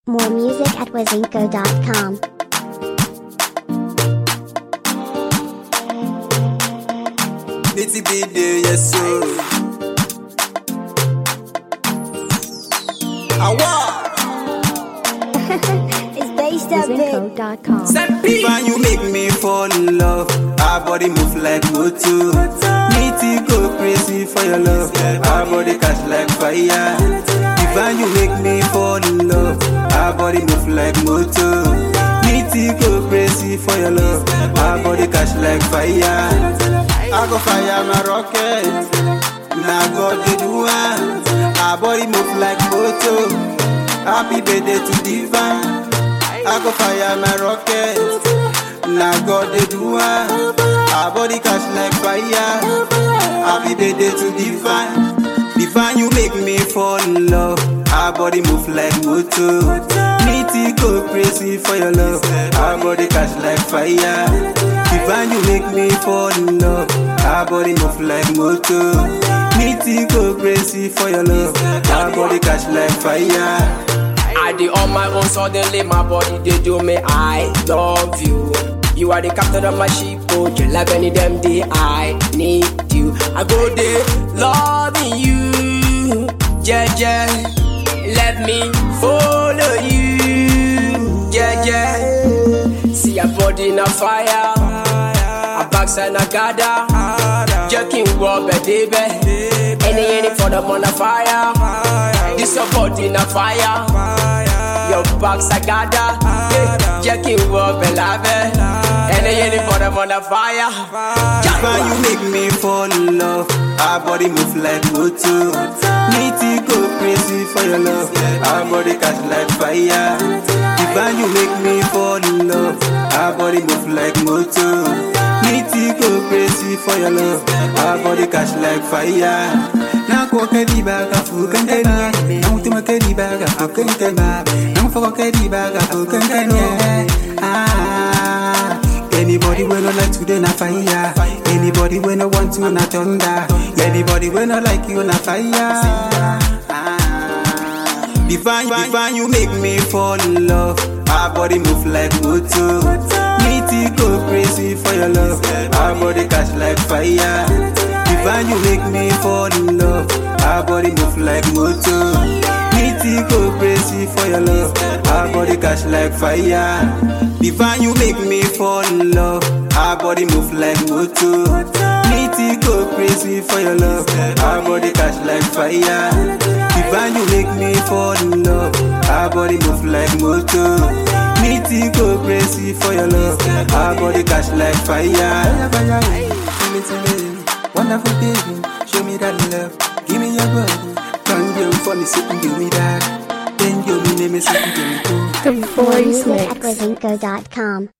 More music at wizinko.com. Nitty bitty, yes sir. Awa, It's based up big. wizinko.com. When you make me fall in love, our body move like motor. Nitty go crazy for your love, our body catch like fire. When you make me fall in love, our body move like motor. Nitty go crazy for your love, our body catch like fire. I go fire my rocket. Now God did one. Our body move like motor. Happy birthday to divine. I go fire my rocket. Now God did one. Our body catch like fire. Happy birthday to divine. Divine, you make me fall in love. Our body move like motor. Nitty go crazy for your love. Our body catch like fire. Divine, you make me fall in love. Our body move like motor. Nitty go crazy for your love. Our body catch like fire. I did on my own, suddenly my body they do me. I love you. You are the captain of my ship, oh, you love any damn day. I need you. I go there, loving you. Yeah, yeah. Let me follow you. Yeah, yeah. See your body in a fire. A backside a gather. Jerking rubber, baby. Any, any for the on a fire. This your body in a fire. Your box I gather. Yeah, Jerking rubber, love. Any, any for the on a fire. When you make me fall in love, our body move like motor. Nitty go crazy for your love, our body catch like fire. When you make me fall in love, our body move like motor. Nitty go crazy for your love, our body catch like fire. Na kwa kariba ka fukan kani, na mutuma kariba ka fukan kani, na mfuko kariba ka fukan kani. Ah. Anybody when no like today na fire. Anybody when no want to na thunder. Anybody when no like you na fire. Ah. Divine, divine, you make me fall in love. Our body move like motor. Nitty go crazy for your love. Our body catch like fire. Divine, you make me fall in love. Our body move like motor. Nitty go crazy for your love. Our body catch like fire. Divine, you make me fall in love. Our body move like motor. Nitty go crazy for your love. Our body catch like fire. Divine, you make me fall in love. Our body move like motor. Nitty go crazy for your love. Our body catch like fire. Wonderful baby, show me that love. Give me your body. Come you for me, sit and give me that. Then you me name me sit and give me too. The More Voice music at Mix. wizinko.com.